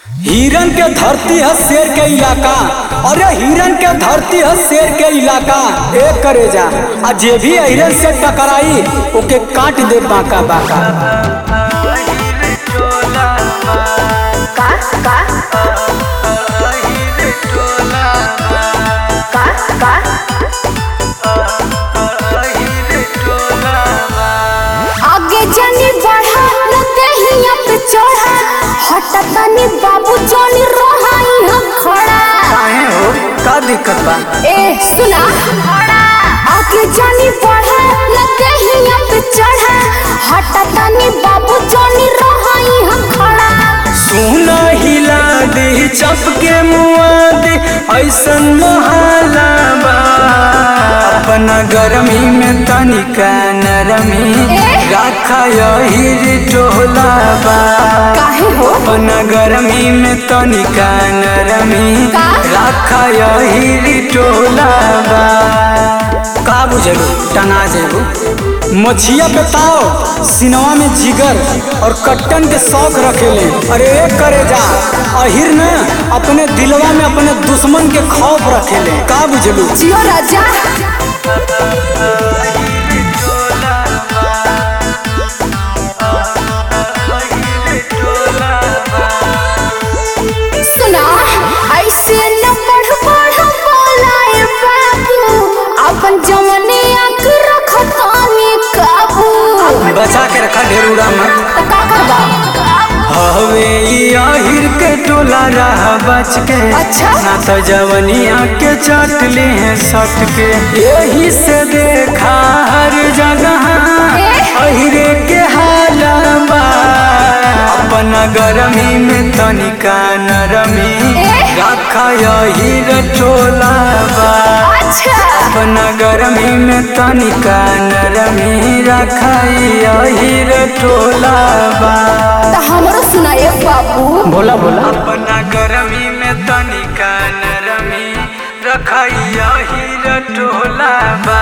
हिरन के धरती है शेर के इलाका अरे हिरन के धरती है शेर के इलाका एक करे जा आ जे भी हिरन से टकराई ओके काट दे बाका बाका का का का का आगे जानी बढ़ा न देहिया पे चढ़ा हटा तनी बाबू जानी रहा यहाँ खड़ा काहे हो का दिक्कत बा ए सुना आगे जानी बढ़ा न देहिया पे चढ़ा हटा तनी बाबू जानी रहा यहाँ खड़ा सुना हिला दे चपके मुआ दे ऐसन मोहाला बा अपना गरमी में तनिका नरमी ए? राखा यही टोला बा काहे हो अपना गरमी में तनिका नरमी का? राखा यही टोला बा का बुझलू टना जेबू मछिया पे ताव सिनवा में जिगर और कट्टन के शौक रखेले अरे एक करे जा अहिर न अपने दिलवा में अपने दुश्मन के खौफ रखेले का बुझलू जियो राजा सुना ऐसे न बढ़ बढ़ बोलाए बाबू अपन जवने आंख रखतानी काबू बचा के रखा ढेरूड़ा मत त का करबा हवे ई अहिर के टोला रहा बच के अच्छा। ना तो जवनिया के चट ले हैं सट के यही से देखा हर जगह ए? अहिरे के हालबा अपना गरमी में तनिका नरमी ए? रखा यही टोला बा अच्छा अपना गरमी में तनिका नरमी रखा यही टोला बा त हमरो सुनाए बाबू बोला बोला अपना गरमी में तनिका नरमी रखैया ही टोला बा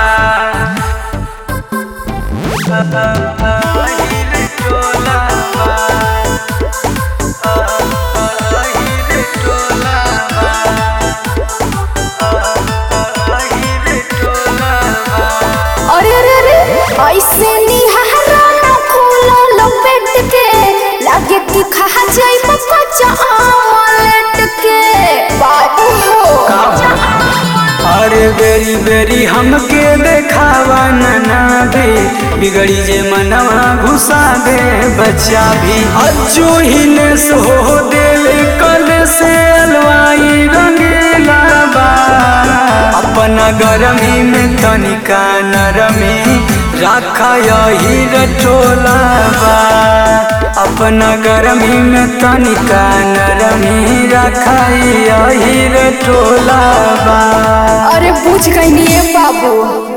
अरे अरे अरे ऐसे निहारा न खोलो लपेट के लागे कि खा जाई कच्चा आमलेट के बाबू हो अरे बेरी बेरी हमके देखावा नना दे बिगड़ी जे मनवा घुसा दे बच्चा भी अज्जू ही ने सो देले कल से अलवाई रंगीला बा अपना गरमी में तनिका नरमी राखा यही रटोला बा अपना गरमी में तनिका नरमी राखा यही रटोला बा अरे पूछ गई बाबू